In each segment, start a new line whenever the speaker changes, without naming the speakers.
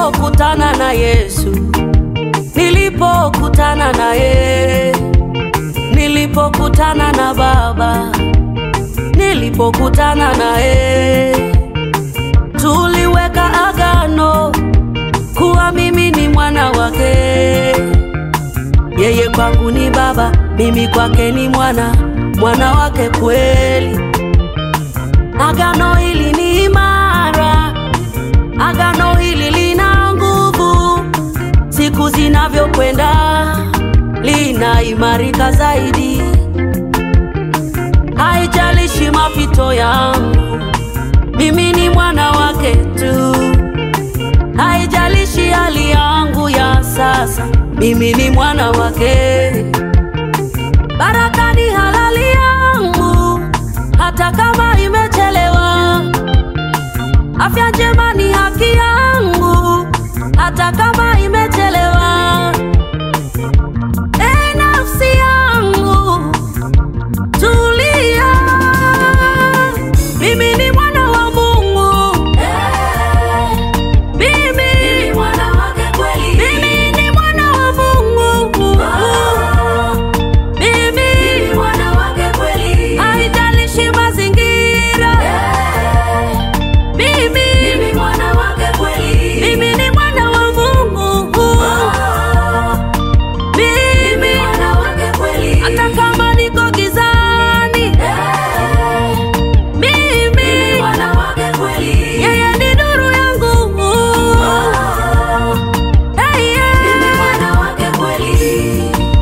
nilipokutana na Yesu, nilipokutana na yeye, nilipokutana na Baba, nilipokutana na yeye, tuliweka agano kuwa mimi ni mwana wake. Yeye kwangu ni baba, mimi kwake ni mwana, mwana wake kweli. Agano hili ni imara, agano hili lina nguvu, siku zinavyokwenda linaimarika zaidi. Haijalishi mapito yangu, mimi ni mwana wake tu. Haijalishi hali yangu ya sasa, mimi ni mwana wake. Baraka ni halali yangu, hata kama imechelewa. Afya njema ni haki yangu, hata kama imechelewa. E nafsi yangu, tulia, mimi ni mwana wa Mungu. Mimi ni mwana wake kweli. Mimi ni mwana wa Mungu. Mimi ni mwana wake kweli. Haijalishi mazingira. Mimi ni mwana wake kweli. Mimi ni mwana wa Mungu. Mimi ni mwana wake kweli. Hata kama niko gizani. Mimi ni mwana wake kweli. Yeye ni nuru yangu. Hey, yeah. Mimi ni mwana wake kweli.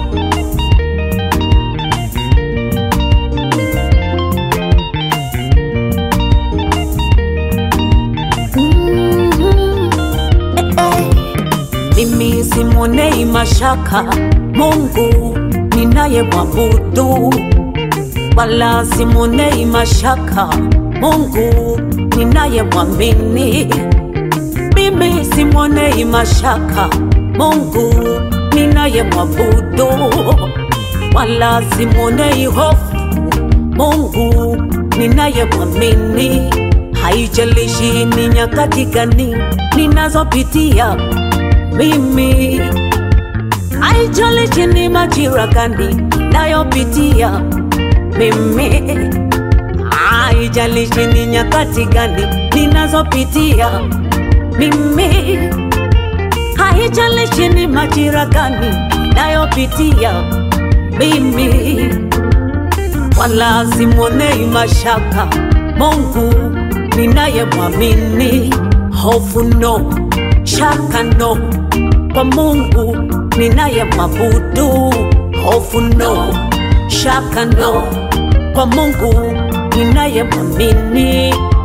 Mimi simonei mashaka Mungu ninaye mwabudu, wala simonei mashaka Mungu ninaye mwamini. Mimi simonei mashaka Mungu ninaye mwabudu, wala simonei hofu Mungu ninaye mwamini. Haijalishi ni nyakati gani ninazopitia mimi, haijalishi ni majira gani nayopitia mimi, haijalishi ni nyakati gani ninazopitia mimi, haijalishi ni majira gani nayopitia mimi, wala simonei mashaka Mungu ninayemwamini. Hofu no, shaka no, kwa Mungu ninayemwabudu. Hofu no, shaka no, kwa Mungu ninayemwamini.